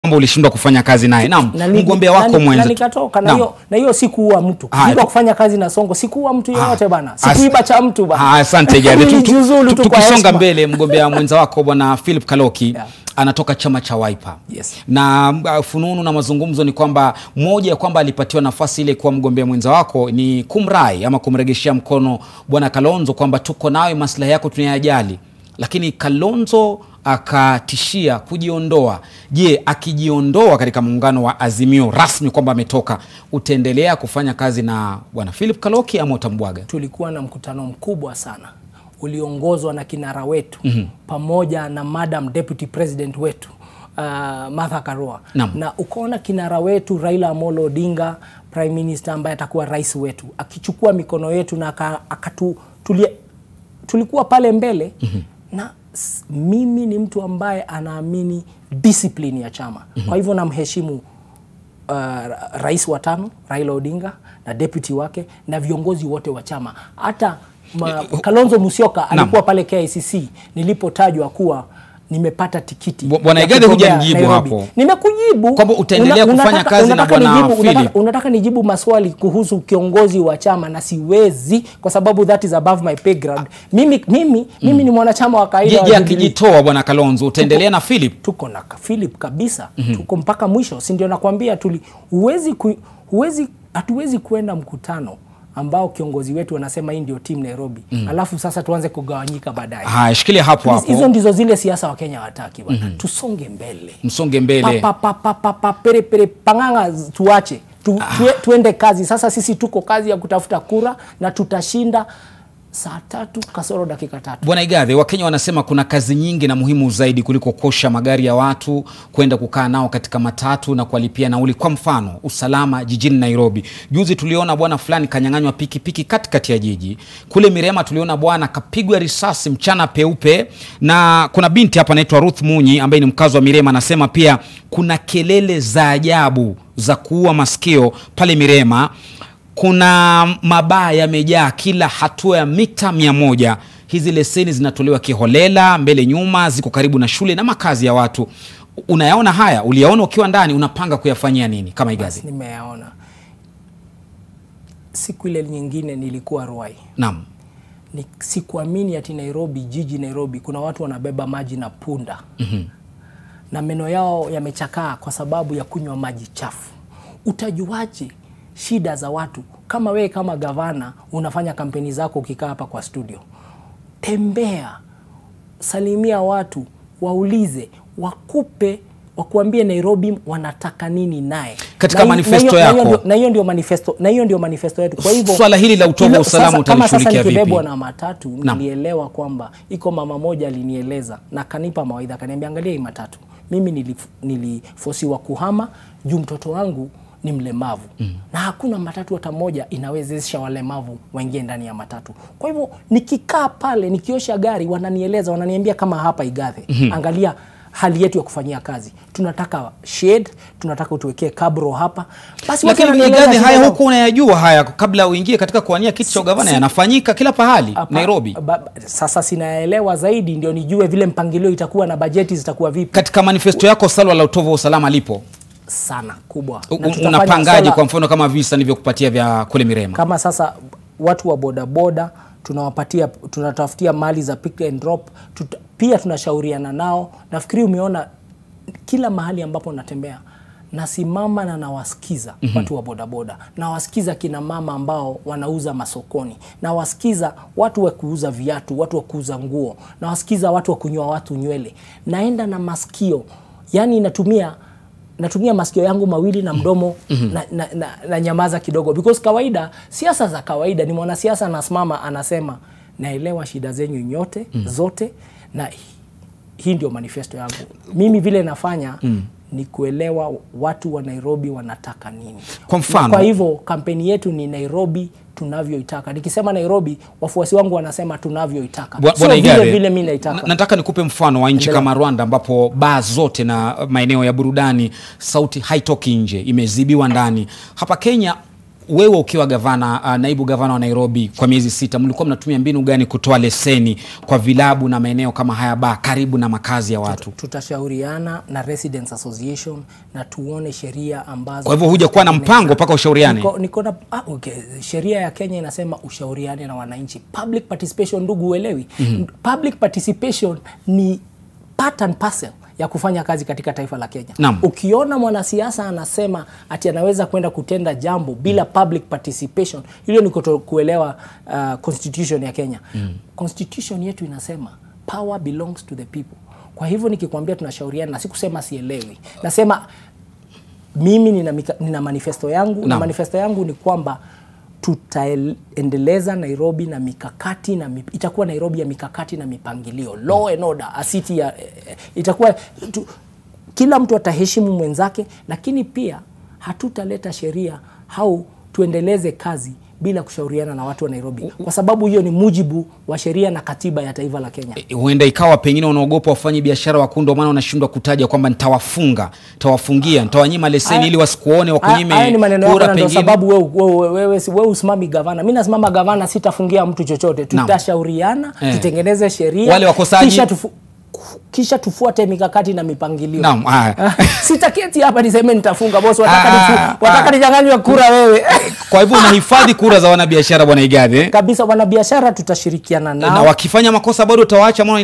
kwamba ulishindwa kufanya kazi naye. Naam, Na ni- mgombea na wako ni- na mwenza. nikatoka na Naam. hiyo na hiyo sikuua mtu Haya, kushindwa tu- kufanya kazi na Songo sikuua mtu yeyote bana As- sikuiba cha mtu bana Ah, Asante Gadi. Tu- tu- Nilijiuzulu tu- tu kwa Tukisonga heshima. mbele, mgombea mwenza wako bwana Philip Kaloki Yeah. anatoka chama cha Wiper. Yes. Na uh, fununu na mazungumzo ni kwamba moja ya kwamba alipatiwa nafasi ile kuwa mgombea mwenza wako ni kumrai ama kumregeshea mkono bwana Kalonzo kwamba tuko nawe, maslahi yako tunayajali, lakini Kalonzo akatishia kujiondoa. Je, akijiondoa katika muungano wa Azimio rasmi kwamba ametoka, utaendelea kufanya kazi na bwana Philip Kaloki ama utambwaga? tulikuwa na mkutano mkubwa sana uliongozwa na kinara wetu mm-hmm. pamoja na madam deputy president wetu uh, Martha Karua Naam. na ukaona kinara wetu Raila Amolo Odinga prime minister ambaye atakuwa rais wetu akichukua mikono yetu na aka- akatu tulia, tulikuwa pale mbele mm-hmm. na s- mimi ni mtu ambaye anaamini discipline ya chama mm-hmm. kwa hivyo namheshimu uh, rais wa tano Raila Odinga na deputy wake na viongozi wote wa chama. Hata ma, Kalonzo Musyoka alikuwa pale KICC nilipotajwa kuwa nimepata tikiti. Bu- Bwana ya Igathe kugombea hujanijibu Nairobi. hapo. Nimekujibu Kwamba utaendelea kufanya kazi na unataka Bwana nijibu- Philip. unataka, unataka nijibu maswali kuhusu kiongozi wa chama na siwezi kwa sababu that is above my pay grade. Mimi mimi mimi ni mwanachama wa kawaida Je, wa je Jubilee akijitoa bwana Kalonzo utaendelea na Philip? tuko na ka- Philip kabisa mm-hmm. tuko mpaka mwisho, si ndio? Nakwambia tuli huwezi ku, huwezi hatuwezi kuenda mkutano ambao kiongozi wetu anasema hii ndio timu Nairobi mm. alafu sasa tuanze kugawanyika baadaye. Haya, shikilia hapo Hizo- Hizo hapo, ndizo zile siasa wa Kenya wataki bwana. Mm-hmm. Tusonge mbele msonge mbele. pa, pa, pa, pa, pa, pere, pere, panganga z- tuache tu, tue, tuende kazi sasa. Sisi tuko kazi ya kutafuta kura na tutashinda saa tatu kasoro dakika tatu. Bwana Igathe, Wakenya wanasema kuna kazi nyingi na muhimu zaidi kuliko kosha magari ya watu kwenda kukaa nao katika matatu na kuwalipia nauli. Kwa mfano, usalama jijini Nairobi. Juzi tuliona bwana fulani kanyang'anywa pikipiki katikati ya jiji. Kule Mirema tuliona bwana kapigwa risasi mchana peupe, na kuna binti hapa anaitwa Ruth Munyi ambaye ni mkazi wa Mirema, anasema pia kuna kelele za ajabu za kuua masikio pale Mirema kuna mabaa yamejaa kila hatua ya mita mia moja. Hizi leseni zinatolewa kiholela, mbele nyuma, ziko karibu na shule na makazi ya watu. Unayaona haya, uliyaona ukiwa ndani, unapanga kuyafanyia nini kama Igathe? Nimeyaona. Siku ile nyingine nilikuwa Ruai, Naam, ni sikuamini ati Nairobi, jiji Nairobi, kuna watu wanabeba maji na punda mm-hmm. na meno yao yamechakaa kwa sababu ya kunywa maji chafu. Utajuaje shida za watu kama wewe kama gavana unafanya kampeni zako ukikaa hapa kwa studio? Tembea, salimia watu, waulize, wakupe wakuambie Nairobi wanataka nini naye Katika Na hi- manifesto na hiyo- na hiyo yako. ndio- na hiyo ndio manifesto na hiyo ndio manifesto yetu. Kwa hivyo Swala hili la utovu wa ilo- usalama sasa- kama sasa utalishughulikia vipi? nikibebwa na matatu Naam. nilielewa kwamba iko mama moja alinieleza na kanipa mawaidha, akaniambia angalia hii matatu. Mimi nilif- nilifosiwa kuhama juu mtoto wangu ni mlemavu mm. na hakuna matatu hata moja inawezesha walemavu waingie ndani ya matatu. Kwa hivyo nikikaa pale nikiosha gari, wananieleza wananiambia, kama hapa Igathe mm-hmm. angalia hali yetu ya kufanyia kazi, tunataka shade, tunataka utuwekee kabro hapa. Basi watu lakini wananieleza Igathe, shida haya zao. huku unayajua haya kabla uingie katika kuwania kiti cha ugavana, si- yanafanyika kila pahali Hapa- Nairobi. ba- ba- Sasa sinaelewa zaidi ndio nijue vile mpangilio itakuwa na bajeti zitakuwa vipi. Katika manifesto yako swala la utovu wa usalama lipo, Sana kubwa. U- Na tutafanya unapangaje? swala- Kwa mfano kama visa nilivyokupatia vya kule Mirema. kama sasa watu wa bodaboda tunawapatia tunatafutia mali za pick and drop tuta, pia tunashauriana nao. Nafikiri umeona kila mahali ambapo natembea nasimama na nawasikiza mm-hmm. watu wa bodaboda, nawasikiza kina mama ambao wanauza masokoni, nawasikiza watu wa kuuza viatu, watu wa kuuza nguo, nawasikiza watu wa kunyoa watu nywele. Naenda na masikio, yani natumia natumia masikio yangu mawili na mdomo mm-hmm. na, na, na, na nyamaza kidogo because kawaida siasa za kawaida ni mwanasiasa anasimama anasema naelewa shida zenyu nyote mm-hmm. zote na hi- hii ndio manifesto yangu mimi vile nafanya mm. ni kuelewa watu wa nairobi wanataka nini Kwa mfano- Na kwa hivyo kampeni yetu ni nairobi tunavyoitaka nikisema nairobi wafuasi wangu wanasema tunavyoitaka Bwa- sio Bwana vile Igare, vile mi naitaka na- nataka nikupe mfano wa nchi Endelea. kama Rwanda ambapo baa zote na maeneo ya burudani sauti haitoki nje, imezibiwa ndani. Hapa Kenya wewe ukiwa gavana uh, naibu gavana wa Nairobi kwa miezi sita, mlikuwa mnatumia mbinu gani kutoa leseni kwa vilabu na maeneo kama haya baa karibu na makazi ya watu? tutashauriana na Residents Association na tuone sheria ambazo Kwa hivyo huja kuwa na mpango mpaka ushauriane? Niko, niko na, ah, okay. Sheria ya Kenya inasema ushauriane na wananchi. Public participation, ndugu, uelewi public participation ni part and parcel ya kufanya kazi katika taifa la Kenya. Naam. Ukiona mwanasiasa anasema ati anaweza kwenda kutenda jambo bila public participation, hilo ni kuto kuelewa uh, constitution ya Kenya. Constitution yetu inasema power belongs to the people. Kwa hivyo nikikwambia tunashauriana, na sikusema sielewi, nasema mimi nina, mika, nina manifesto yangu na Naam. manifesto yangu ni kwamba tutaendeleza Nairobi na mikakati na mip, itakuwa Nairobi ya mikakati na mipangilio, law and order, a city ya eh, itakuwa tu, kila mtu ataheshimu mwenzake, lakini pia hatutaleta sheria au tuendeleze kazi bila kushauriana na watu wa Nairobi, kwa sababu hiyo ni mujibu wa sheria na katiba ya taifa la Kenya. E, huenda ikawa pengine unaogopa wafanye biashara wakuu, ndio maana unashindwa kutaja kwamba nitawafunga, nitawafungia, nitawanyima leseni Haya- ili wasikuone, wakunyime Haya ni maneno yako kura na ndio pengine. sababu wewe wewe wewe si- wewe usimami gavana. Mimi nasimama gavana, sitafungia mtu chochote. Naam. Tutashauriana, Eh. tutengeneze sheria. Wale wakosaji- kisha, tufu, kisha tufuate mikakati na mipangilio. Naam, haya. Sitaketi hapa niseme nitafunga boss, wataka Ah, nifu, wataka ah. ninyang'anywe kura wewe. Kwa hivyo unahifadhi kura za wanabiashara bwana Igathe, eh? Kabisa wanabiashara tutashirikiana nao. na wakifanya makosa bado utawaacha maana